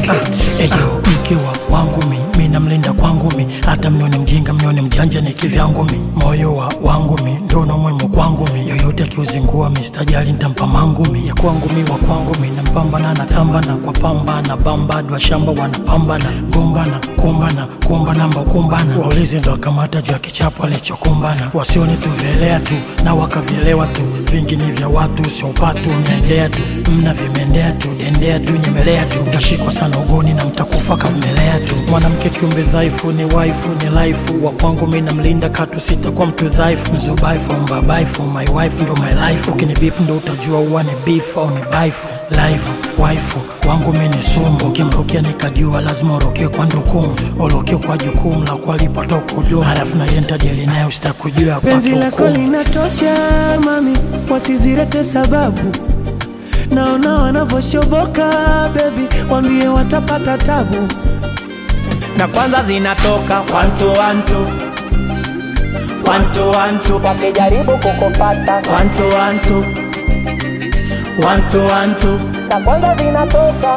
Records. Eyo mke wa wangu mi mi namlinda kwangu mi hata mnione mjinga mnione mjanja ni kivyangu mi moyo wa wangu mi ndono mwemo kwangu mi yoyote akiuzingua mi sitajali ntampa mangu mi ya kwangu mi wa kwangu mi nampambana natambana kwa pamba na bamba dwa shamba wanapambana gombana kumbana kumba namba kumbana waulizi ndo wakamata juu ya kichapo alichokumbana wasione tuvelea tu na wakavielewa tu vingi ni vya watu sio upatu mnaendea tu mna vimendea tu dendea tu nyemelea tu mtashikwa sana ugoni na mtakufa kavumelea tu mwanamke kiumbe dhaifu ni waifu ni laifu wa kwangu mi namlinda katu sita kwa mtu dhaifu mzubaifu mbabaifu my wife ndo my life ukinibip ndo utajua uwa ni beef au ni baifu life waifu wangu mi ni sumu ukimrukia nikajua lazima urukie kwa ndukumu urukie kwa jukumu la kuwalipata ukudumu halafu na yenta jeli nayo sitakujua penzi kwake lako hukumu linatosha mami, wasizilete sababu. Naona wanavyoshoboka bebi, wambie watapata tabu. Na kwanza zinatoka one to one to one to one to, wakijaribu kukupata one to one to one to one to, na kwanza zinatoka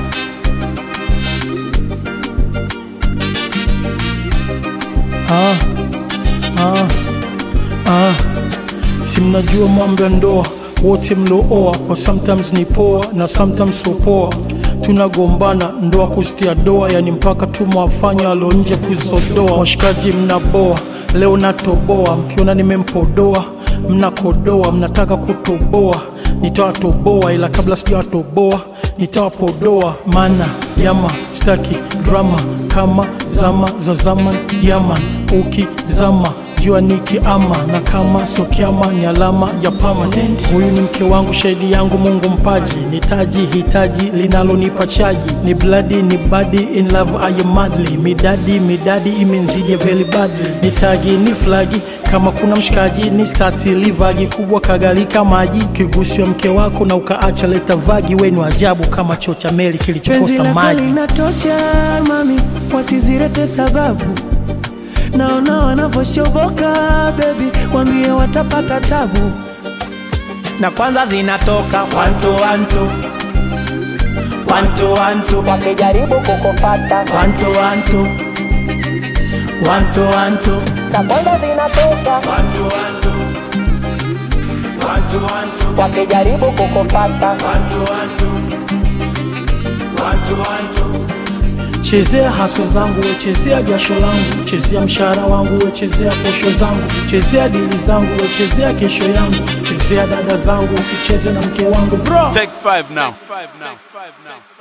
ah, ah, ah. si mnajua mambo ya ndoa wote mlooa kwa sometimes ni poa na sometimes so poa tunagombana ndoa kuzitia doa yani mpaka tumwafanya alo nje kuzodoa washikaji mnaboa leo natoboa mkiona nimempodoa mnakodoa mnataka kutoboa nitawatoboa ila kabla sijawatoboa nitawapodoa mana yama staki drama kama zama za zaman yaman ukizama jua nikiama na kama sokiama ni alama ya permanent huyu ni mke wangu shahidi yangu mungu mpaji ni taji hitaji linalonipa chaji ni bladi ni badi in love I am madly midadi midadi imenzije very badly ni tagi ni flagi kama kuna mshikaji ni stati livagi kubwa kagalika maji kigusiwa mke wako na ukaacha leta vagi wenu ajabu kama choo cha meli penzi kilichokosa lako maji linatosha mami, wasizilete sababu. Naona wanavyoshoboka bebi, wambie watapata tabu. Na kwanza zinatoka one to one to one to one to, wakijaribu kukupata one to one to one to one to, na kwanza zinatoka one to one to one to one to, wakijaribu kukupata one to one to one to one to chezea haso zangu we chezea jasho langu chezea mshahara wangu we chezea posho zangu chezea dili zangu we chezea kesho yangu chezea dada zangu usicheze na mke wangu bro Take five now. Take five now. Take five now.